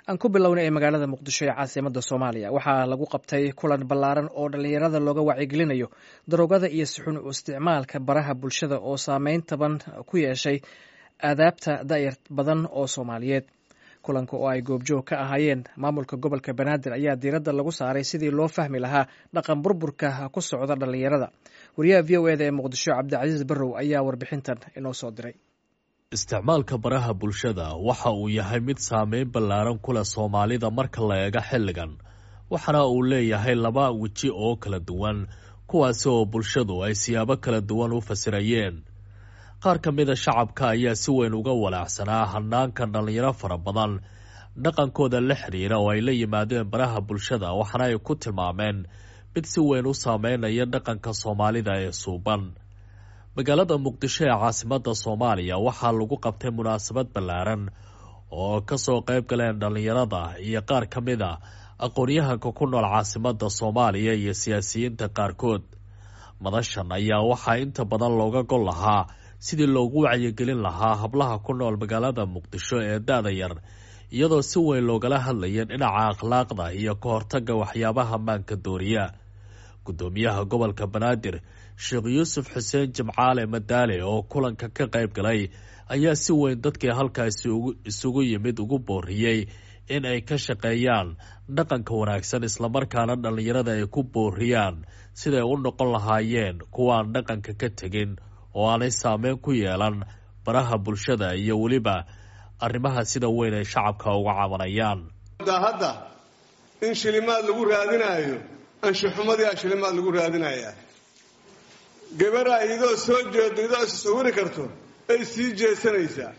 aan ku bilownay ee magaalada muqdisho ee caasimada soomaaliya waxaa lagu qabtay kulan ballaaran oo dhallinyarada looga wacyigelinayo daroogada iyo sixun u isticmaalka baraha bulshada oo saameyn taban ku yeeshay aadaabta da'yar badan oo soomaaliyeed kulanka oo ay goobjoog ka ahaayeen maamulka gobolka banaadir ayaa diiradda lagu saaray sidii loo fahmi lahaa dhaqan burburka ku socda dhallinyarada wariyaha v o eda ee muqdisho cabdicasiis barrow ayaa warbixintan inoo soo diray isticmaalka baraha bulshada waxa uu yahay mid saameyn ballaaran ku leh soomaalida marka la eego xilligan waxaana uu leeyahay laba weji oo kala duwan kuwaasi oo bulshadu ay siyaabo kala duwan u fasirayeen qaar ka mida shacabka ayaa si weyn uga walaacsanaa hanaanka dhallinyaro fara badan dhaqankooda la xidhiira oo ay la yimaadeen baraha bulshada waxaana ay ku tilmaameen mid si weyn u saameynaya dhaqanka soomaalida ee suuban magaalada muqdisho ee caasimada soomaaliya waxaa lagu qabtay munaasabad ballaaran oo kasoo qayb galeen dhallinyarada iyo qaar ka mid a aqoon-yahanka ku nool caasimada soomaaliya iyo siyaasiyiinta qaarkood madashan ayaa waxaa inta badan looga gol lahaa sidii loogu wacyigelin lahaa hablaha ku nool magaalada muqdisho ee da-da yar iyadoo si weyn loogala hadlaya dhinaca akhlaaqda iyo ka hortaga waxyaabaha maanka dooriya gudoomiyaha gobolka banaadir sheekh yuusuf xuseen jimcaale madaale oo kulanka ka qayb galay ayaa si weyn dadkii halkaasi isugu yimid ugu booriyey in ay ka shaqeeyaan dhaqanka wanaagsan islamarkaana dhallinyarada ay ku booriyaan siday u noqon lahaayeen kuwaan dhaqanka ka tegin oo aanay saameyn ku yeelan baraha bulshada iyo weliba arrimaha sida weyn ay shacabka uga cabanayaan hadda in shilimaad lagu raadinaayo anshuxumadii a shilimaad lagu raadinayaa gabadha idoo soo jeedo idoo is sawiri karto ay sii jeesanaysaa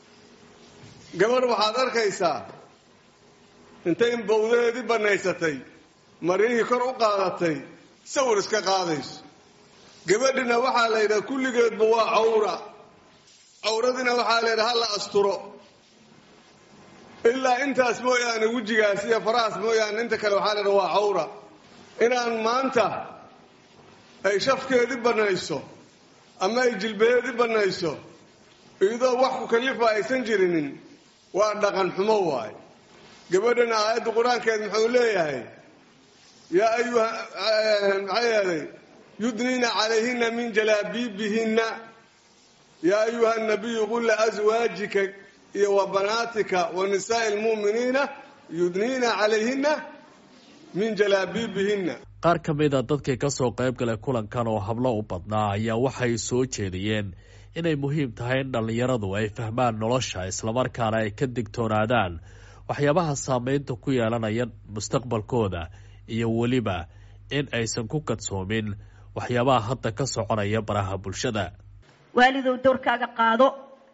gabadh waxaad arkaysaa intay bawdaheedii bannaysatay maryihii kor u qaadatay sawir iska qaadayso gabadhina waxaa la yidhaha kulligeedba waa cawra cawradiina waxaa la yidhaha ha la asturo ilaa intaas mooyaane wejigaas iyo farahaas mooyaane inta kale waxaa la yidhaha waa cawra inaan maanta ay shafkeedii bannayso ama ay jilbaheedii bannayso iyadoo wax ku kallifa aysan jirinin waa dhaqan xumo waay gabadhana aayadda qur-aankeed muxuu leeyahay yaa ayuha maxaa yeelay yudniina calayhina min jalaabiibihinna yaa ayuha nabiyu qul liaswaajika iyo wa banaatika wa nisaa'i lmu'miniina yudniina calayhina min jalaabiibihinna qaar ka mid a dadkii kasoo qayb galay kulankan oo hablo u badnaa ayaa waxay soo jeediyeen inay muhiim tahay in dhallinyaradu ay fahmaan nolosha islamarkaana ay ka digtoonaadaan waxyaabaha saameynta ku yeelanaya mustaqbalkooda iyo weliba in aysan ku kadsoomin waxyaabaha hadda ka soconaya baraha bulshada waalidow dowrkaaga qaado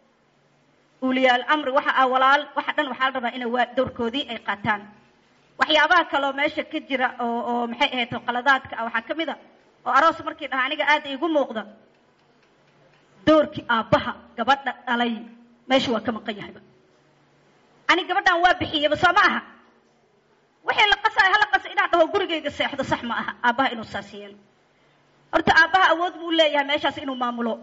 uliyaal amri waxa ah walaal waxa dhan waxaa la rabaa inay dowrkoodii ay qaataan waxyaabaha kaleoo meesha ka jira oo oo maxay ahayd qaladaadka ah waxaa ka mid a oo aroos markii dhaha aniga aada igu muuqda doorkii aabbaha gabadha dhalay meesha waa ka maqan yahayba ani gabadhan waa bixiyeyba soo ma aha wixii la qasaay hala qasa inaan dhaho gurigayga seexdo sax ma aha aabbaha inuu saas yeelo horta aabbaha awood buu leeyahay meeshaas inuu maamulo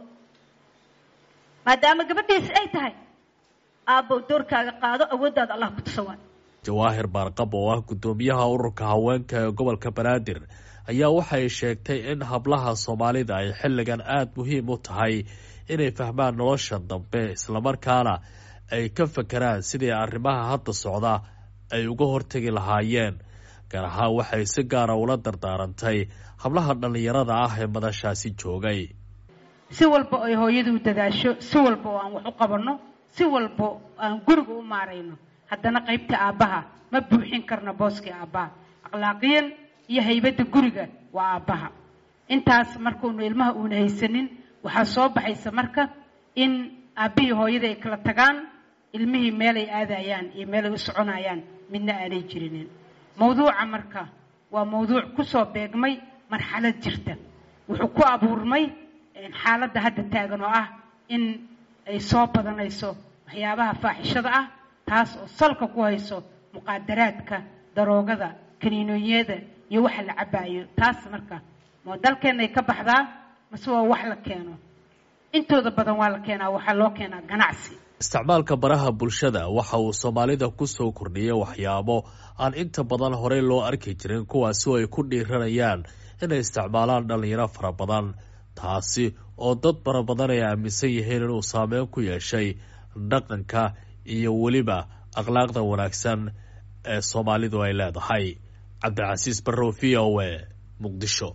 maadaama gabadhiisi ay tahay aabbow doorkaaga qaado awooddaada allah ku tusa waay jawaahir baarqab oo ah guddoomiyaha ururka haweenka ee gobolka banaadir ayaa waxay sheegtay in hablaha soomaalida ay xilligan aada muhiim u tahay inay fahmaan nolosha dambe islamarkaana ay ka fakeraan sidii arrimaha hadda socda ay uga hortegi lahaayeen gaar ahaan waxay si gaara ula dardaarantay hablaha dhallinyarada ah ee madashaasi joogay si walba ay hooyadu dadaasho si walba oo aan wax u qabanno si walba aan guriga u maarayno haddana qaybta aabbaha ma buuxin karno booskii aabbaha akhlaaqiyan iyo haybadda guriga waa aabbaha intaas markuunu ilmaha uuna haysanin waxaa soo baxaysa marka in aabbihii hooyada ay kala tagaan ilmihii meelay aadayaan iyo meelay u soconayaan midna aanay jirinin mawduuca marka waa mawduuc kusoo beegmay marxalad jirta wuxuu ku abuurmay xaaladda hadda taagan oo ah in ay soo badanayso waxyaabaha faaxishada ah taas oo salka ku hayso muqaadaraadka daroogada kaniinooyada iyo waxa la cabaayo taas marka ma dalkeenay ka baxdaa mase waa wax la keeno intooda badan waa la keenaa waxaa loo keenaa ganacsi isticmaalka baraha bulshada waxa uu soomaalida kusoo kordhiyay waxyaabo aan inta badan horey loo arki jirin kuwaasi oo ay ku dhiiranayaan inay isticmaalaan dhalinyaro fara badan taasi oo dad fara badan ay aaminsan yihiin inuu saameyn ku yeeshay dhaqanka iyo weliba akhlaaqda wanaagsan ee soomaalidu ay leedahay cabdicasiis barrow v o a muqdisho